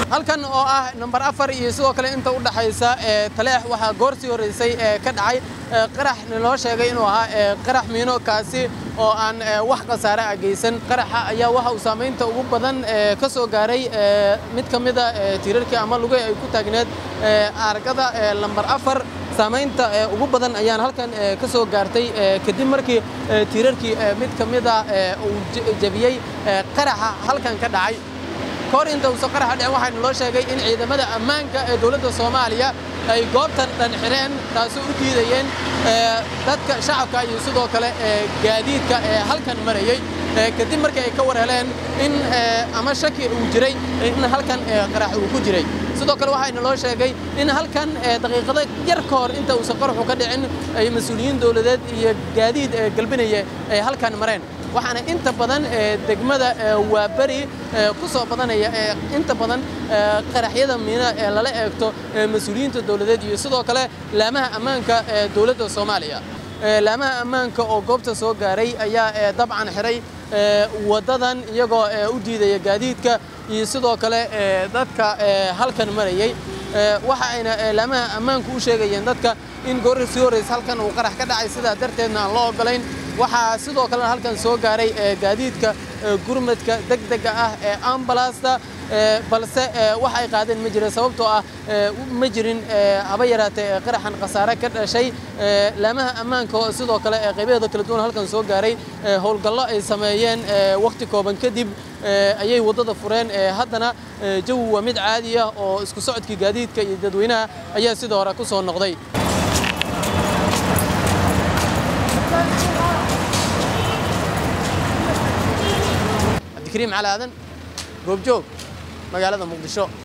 halkan oo ah nambar afar iyo sidoo kale inta u dhaxaysa taleex waxaa goorsii horreysay ee ka dhacay qarax naloo sheegay inuu ahaa qarax miino kaasi oo aan wax khasaare ah geysan qaraxa ayaa waxa uu saamaynta ugu badan ka soo gaaray mid ka mida tiirarkii ama lugahi ay ku taagneed argada lambar afar saamaynta ugu badan ayaan halkan ka soo gaartay kadib markii tiirarkii mid ka mida uu jebiyey qaraxa halkan ka dhacay kahor inta uusan qaraxa dhicin waxaana loo sheegay in ciidamada ammaanka ee dowladda soomaaliya ay goobtan dhan xireen taasoo u diidayeen dadka shacabka iyo sidoo kale gaadiidka ee halkan marayey kadib markii ay ka war heleen in ama shaki uu jiray in halkan qarax uu ku jiray sidoo kale waxayna loo sheegay in halkan daqiiqado yar ka hor inta uusan qaraxu ka dhicin ay mas-uuliyiin dowladeed iyo gaadiid galbinaya ay halkan mareen waxaana inta badan degmada waaberi ku soo badanaya inta badan qaraxyada miina ee lala eegto mas-uuliyiinta dowladeed iyo sidoo kale laamaha ammaanka ee dowladda soomaaliya laamaha ammaanka oo goobta soo gaaray ayaa dabcan xiray waddadan iyagoo u diidaya gaadiidka iyo sidoo kale dadka halkan marayey waxa ayna laamaha ammaanku u sheegayeen dadka in goorri sii horraysa halkan uu qarax ka dhacay sidaa darteedna aan loo oggolayn waxaa sidoo kalena halkan soo gaaray gaadiidka gurmadka degdega ah ee ambalasta balse wax ay qaadeen ma jirin sababtoo ah ma jirin haba yaraatee qaraxan khasaare ka dhashay laamaha ammaanka sidoo kale qaybaheeda kala duwan halkan soo gaaray howlgallo ay sameeyeen wakhti kooban kadib ayay waddada fureen haddana jawi waa mid caadi ah oo isku socodkii gaadiidka iyo dadweynaha ayaa sidoo hore ku soo noqday cabdikariim cali aadan goobjoog magaalada muqdisho